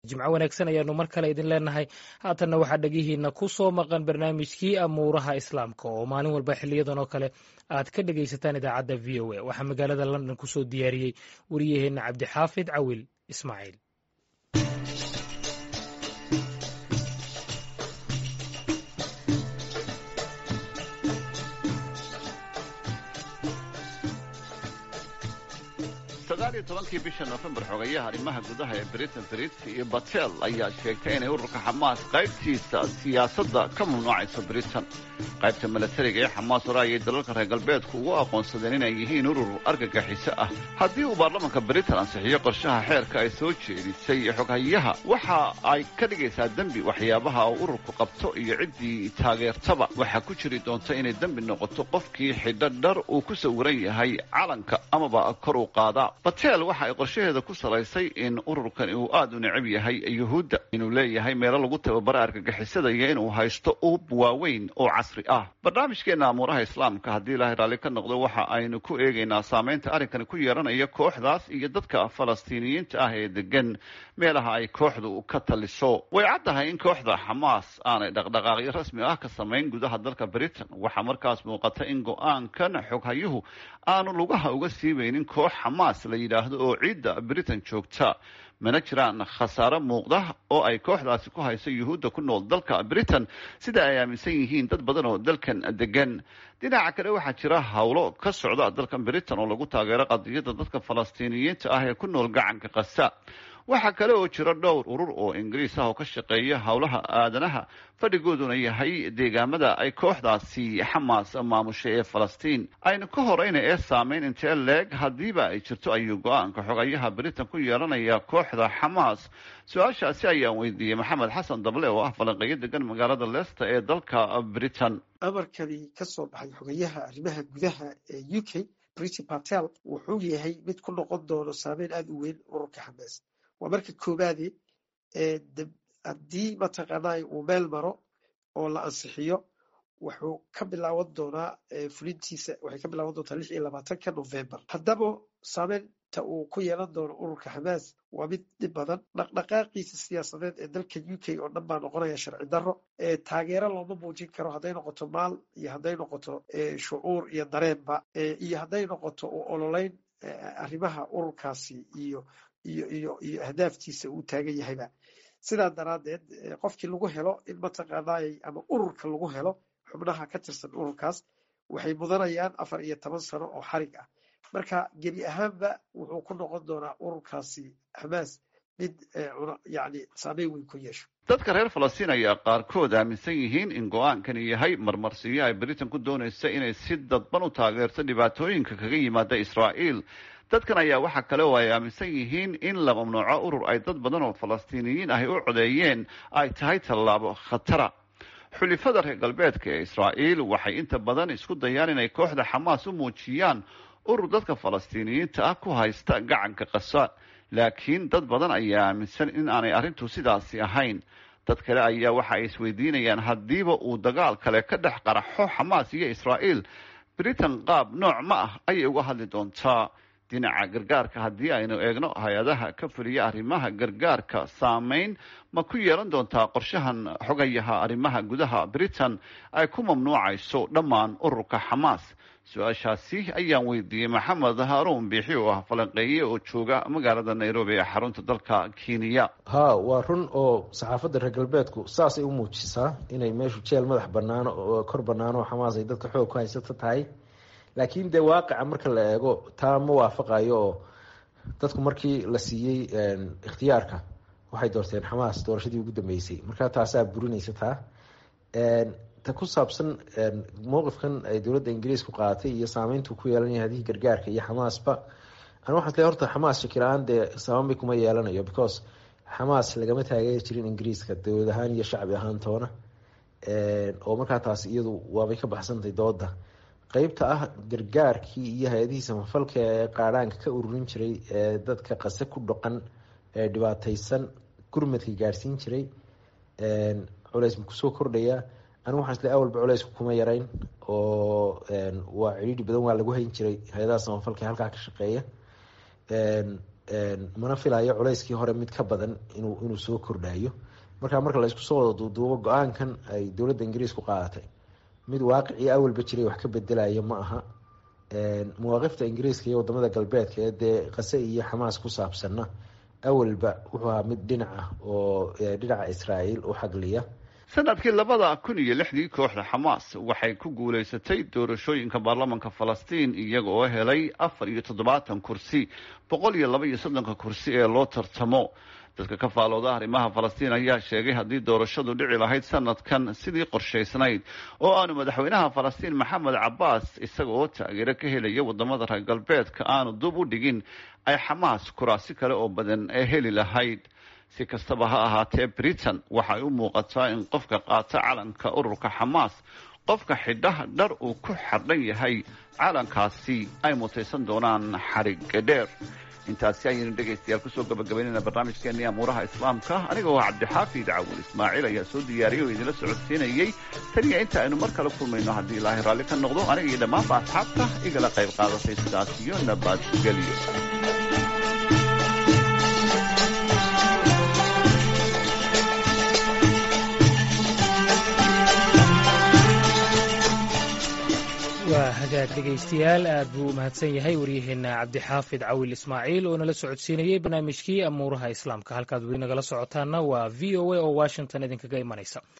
jimco wanaagsan ayaanu mar kale idin leenahay haatanna waxaa dhegihiina ku soo maqan barnaamijkii amuuraha islaamka oo maalin walba xiliyadan oo kale aad ka dhegaysataan idaacadda v o a waxaa magaalada london kusoo diyaariyey wariyaheenna cabdixaafid cawil ismaaciil sagaaliyo tobankii bisha nofembar xogayaha arrimaha gudaha ee britain brit iyo batel ayaa sheegtay inay ururka xamaas qaybtiisa siyaasadda ka mamnuucayso britain qaybta milatariga ee xamaas hore ayay dalalka reer galbeedku ugu aqoonsadeen inay yihiin urur argagaxiso ah haddii uu baarlamanka britain ansixiyo qorshaha xeerka ay soo jeedisay xoghayaha waxa ay ka dhigaysaa dembi waxyaabaha uu ururku qabto iyo ciddii taageertaba waxaa ku jiri doonta inay dembi noqoto qofkii xidho dhar uu ku sawiran yahay calanka amaba kor u qaada batel waxa ay qorshaheeda ku salaysay in ururkan uu aada u necab yahay yuhuudda inuu leeyahay meelo lagu tababara argagixisada iyo inuu haysto uub waaweyn oo casri ah barnaamijkeena amuuraha islaamka haddii ilaahay raalli ka noqdo waxa aynu ku eegaynaa saameynta arrinkani ku yeelanaya kooxdaas iyo dadka falastiiniyiinta ah ee degan meelaha ay kooxdu ka taliso way caddahay in kooxda xamaas aanay dhaqdhaqaaqyo rasmi ah ka samayn gudaha dalka britain waxaa markaas muuqata in go-aankan xoghayuhu aanu lugaha uga siibaynin koox xamaas la yidhaahdo oo ciidda britain joogta mana jiraan khasaare muuqda oo ay kooxdaasi ku hayso yuhuudda ku nool dalka britain sida ay aaminsan yihiin dad badan oo dalkan degan dhinaca kale waxaa jira howlo ka socda dalkan britain oo lagu taageero qadiyadda dadka falastiiniyiinta ah ee ku nool gacanka kasa waxaa kale oo jira dhowr urur oo ingiriis ah oo ka shaqeeya howlaha aadanaha fadhigooduna yahay deegaamada ay kooxdaasi xamaas maamushay ee falastiin aynu ka horeyna ee saameyn intee leeg haddiiba ay jirto ayuu go-aanka xogayaha britain ku yeelanaya kooxda xamaas su-aashaasi ayaan weydiiyey maxamed xasan dable oo ah falanqeeyo degan magaalada leicester ee dalka britain amarkani ka soo baxay xogayaha arrimaha gudaha ee u k briti patel wuxuu yahay mid ku noqon doono saameyn aada u weyn ururka xamaas waa marka koobaade haddii mataqaanaa uu meel maro oo la ansixiyo wuxuu ka bilaaban doonaa fulintiisa waxay ka bilaaban doontaa lix iyo labaatanka november haddaba saameynta uu ku yeelan doono ururka xamaas waa mid dhib badan dhaqdhaqaaqiisa siyaasadeed ee dalka u k oo dhan baa noqonaya sharci darro taageero looma muujin karo hadday noqoto maal iyo hadday noqoto shucuur iyo dareenba iyo hadday noqoto u ololeyn arrimaha ururkaasi iyo iyo iyo iyo ahdaaftiisa uu taagan yahayba sidaa daraaddeed qofkii lagu helo in mataqaanaay ama ururka lagu helo xubnaha ka tirsan ururkaas waxay mudanayaan afar iyo toban sano oo xarig ah marka gebi ahaanba wuxuu ku noqon doonaa ururkaasi xamaas mid yani saameyn weyn ku yeesho dadka reer falastiin ayaa qaarkood aaminsan yihiin in go-aankani yahay marmarsiyo ay britain ku doonaysa inay si dadban u taageerto dhibaatooyinka kaga yimaada israa'iil dadkan ayaa waxaa kale oo ay aaminsan yihiin in la mamnuuco urur ay dad badan oo falastiiniyiin ahi u codeeyeen ay tahay tallaabo khatara xulifada reer galbeedka ee israa'iil waxay inta badan isku dayaan inay kooxda xamaas u muujiyaan urur dadka falastiiniyiinta ah ku haysta gacanka qasa laakiin dad badan ayaa aaminsan in aanay arrintu sidaasi ahayn dad kale ayaa waxa ay isweydiinayaan haddiiba uu dagaal kale ka dhex qaraxo xamaas iyo israa'iil britain qaab nooc ma ah ayay uga hadli doontaa dhinaca gargaarka haddii aynu eegno hay-adaha ka fuliya arrimaha gargaarka saameyn ma ku yeelan doontaa qorshahan xogayaha arrimaha gudaha britain ay ku mamnuucayso dhammaan ururka xamaas su-aashaasi ayaan weydiiyey maxamed haaruun biixi oo ah falanqeeye oo jooga magaalada nairobi ee xarunta dalka kenya ha waa run oo saxaafadda reer galbeedku saasay u muujisaa inay meeshu jeel madax banaano oo kor banaano oo xamaas ay dadka xoog ku haysato tahay laakiin dee waaqica marka la eego taa ma waafaqayo oo dadku markii la siiyey ikhtiyaarka waxay doorteen xamaas doorashadii ugu dambeysay markaa taasaa burinaysa taa ta ku saabsan mowqifkan ay dowladda ingiriisku qaadatay iyo saameyntu ku yeelanaya hadihii gargaarka iyo xamaasba an waxaan isle horta xamaas shakila-aan dee sabaanbay kuma yeelanayo because xamaas lagama taageeri jirin ingiriiska dowlad ahaan iyo shacbi ahaan toona oo markaa taas iyadu waabay ka baxsantay dooda qeybta ah gargaarkii iyo hay-adihii samafalka ee qaadhaanka ka ururin jiray ee dadka qase ku dhaqan ee dhibaateysan gurmadka gaadhsiin jiray culeys ma kusoo kordhaya anigu waxaan isle awalba culeysku kuma yarayn oo waa cidhiidhi badan waa lagu hayn jiray hay-adaha samafalka ee halkaa ka shaqeeya mana filayo culayskii hore mid ka badan inuu inuu soo kordhayo marka marka la isku soo wada duuduubo go-aankan ay dowladda ingiriisku qaadatay mid waaqicii awalba jiray wax ka bedelayo ma aha mawaaqifta ingiriiska iyo wadamada galbeedka ee dee qase iyo xamaas ku saabsanna awalba wuxuu ahaa mid dhinac ah oo dhinaca israa'iil u xagliya sanadkii labada kun iyo lixdii kooxda xamaas waxay ku guulaysatay doorashooyinka baarlamanka falastiin iyaga oo helay afar iyo toddobaatan kursi boqol iyo laba iyo soddonka kursi ee loo tartamo dadka ka faalooda arrimaha falastiin ayaa sheegay haddii doorashadu dhici lahayd sanadkan sidii qorshaysnayd oo aanu madaxweynaha falastiin maxamed cabaas isaga oo taageero ka helaya wadamada reer galbeedka aanu dub u dhigin ay xamaas kuraasi kale oo badan ee heli lahayd si kastaba ha ahaatee britain waxay u muuqataa in qofka qaata calanka ururka xamaas qofka xidhaha dhar uu ku xardhan yahay calankaasi ay mutaysan doonaan xariga dheer intaasi ayaynu dhegaystayaal kusoo gabagabaynayna barnaamijkeennii amuuraha islaamka aniga oo cabdixaafid cawul ismaaciil ayaa soo diyaariyay oo idinla socodsiinayey taniya inta aynu mar kale kulmayno haddii ilaahay raalli ka noqdo aniga iyo dhammaanba asxaabta igala qayb qaadatay sidaas iyo nabadgelyo waa hagaag dhegaystayaal aad buu u mahadsan yahay waryaheena cabdixaafid cawil ismaaciil oo nala socodsiinayey barnaamijkii amuuraha islaamka halkaad weli nagala socotaana waa v o a oo washington idinkaga imanaysa